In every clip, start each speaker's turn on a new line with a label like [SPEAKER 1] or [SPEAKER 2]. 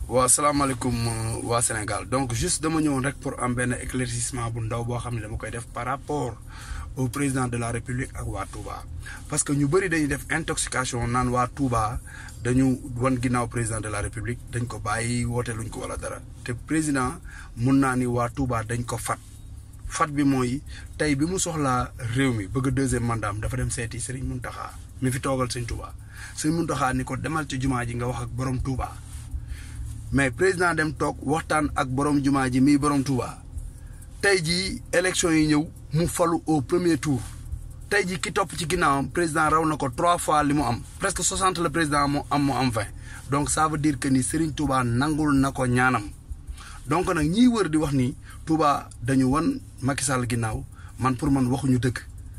[SPEAKER 1] waa salaamaaleykum waa Sénégal donc juste dama ñëwoon rek pour am benn éclaircissement bu ndaw boo xam ne dama koy def par rapport au président de la république ak waa Touba. parce que ñu bëri dañuy def intoxication naan waa Touba dañu wan ginnaaw président de la république dañ ko bàyyi woote luñ ko wala dara te président mun naa ni waa Touba dañ ko fat fat bi mooy tey bi mu soxlaa réew mi bëgg deuxième mandat dafa dem seeti Serigne Mountakha mi fi toogal Serigne Touba Serigne Mountakha ni ko demal ci jumaa ji nga wax ak borom Touba. mais président dem toog waxtaan ak borom jumaa ji mii borom Touba tey jii élection yi ñëw mu falu au premier tour tey jii ki topp ci ginnaawam président raw na ko trois fois li mu am presque soixante le président mu am mu am vingt donc ça veut dire que ni Serigne Touba nangul na ko ñaanam donc nag ñiy wër di wax ni Touba dañu wan Macky Sall ginnaaw man pour man waxuñu dëgg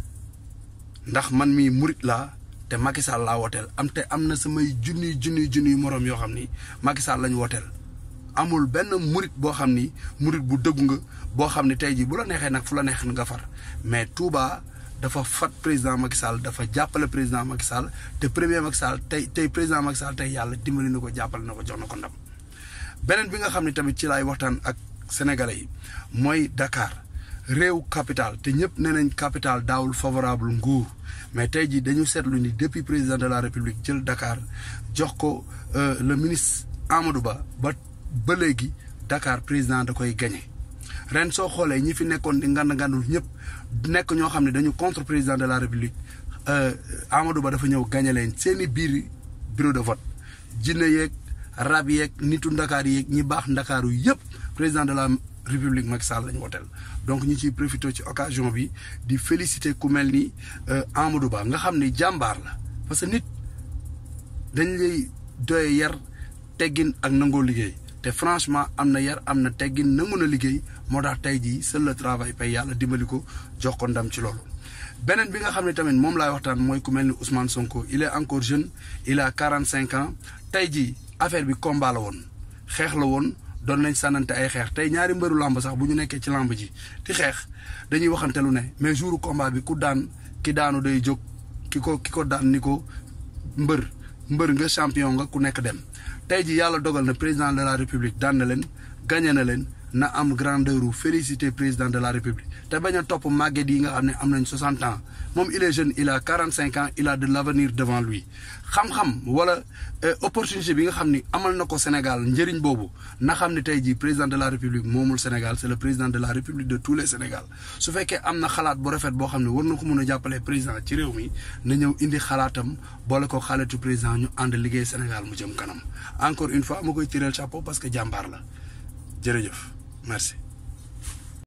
[SPEAKER 1] ndax man mii murit laa te Macky Sall laa wooteel am te am na samay junniy junniy junniy moroom yoo xam ni Macky Sall lañu wooteel amul benn murit boo xam ni murit bu dëggu nga boo xam ni tey jii bu la neexee nag fu la neex nga far mais Touba dafa fat président Macky Sall dafa jàppale président Macky Sall te premier Macky Sall tey tey président Macky Sall tey yàlla dimbali na ko jàppale na ko jox na ko ndam beneen bi nga xam ne tamit ci laay waxtaan ak sénégalais yi mooy Dakar réew capital te ñëpp nee nañ capital daawul favorable nguur mais tey jii dañu seetlu ni depuis président de la république jël Dakar jox ko le ministre Amadou Ba ba ba léegi Dakar président da koy gagné ren soo xoolee ñi fi nekkoon di ngand ngandul ñëpp nekk ñoo xam ne dañu contre président de la république Amadou Ba dafa ñëw gagné leen seeni biir bureau de vote jinne yeeg rab yeeg nitu Ndakaar yeeg ñi baax Ndakaaru yëpp président de la république Macky Sall lañu woteel donc ñu ciy profité ci occasion bi di féliciter ku mel ni Amadou Ba nga xam ni jàmbaar la parce que nit dañ lay doye yar teggin ak nangoo liggéey te franchement am na yar am na teggin nangu na liggéey moo tax tey jii seul le travail paye yàlla dimbali ko jox ko ndam ci loolu. beneen bi nga xam ne tamit moom laay waxtaan mooy ku mel ni Ousmane Sonko il est encore jeune il a quarante cinq ans tey jii affaire bi combat la woon xeex la woon. doon nañ sànnante ay xeex tey ñaari mbëru làmb sax bu ñu nekkee ci làmb ji di xeex dañuy waxante lu ne mais jouru combat bi ku daan ki daanu day jóg ki ko ki ko daan ni ko mbër mbër nga champion nga ku nekk dem tey ji yàlla dogal na président de la république daan na leen gagné na leen na am grandeur u félicité président de la république te bañ a topp màgget yi nga xam ne am nañ 60 ans moom il est jeune il a 45 ans il a de l' avenir devant lui xam-xam wala opportunité bi nga xam ni amal na ko Sénégal njëriñ boobu na xam ne tey jii président de la république moomul Sénégal c' est le président de la république de tous les Sénégal su fekkee am na xalaat bu rafet boo xam ne war na ko mun a jàppale président ci réew mi na ñëw indi xalaatam boole ko xaalitu président ñu ànd liggéey Sénégal mu jëm kanam encore une fois ma koy tireel chapeau parce que jàmbaar la jërëjëf merci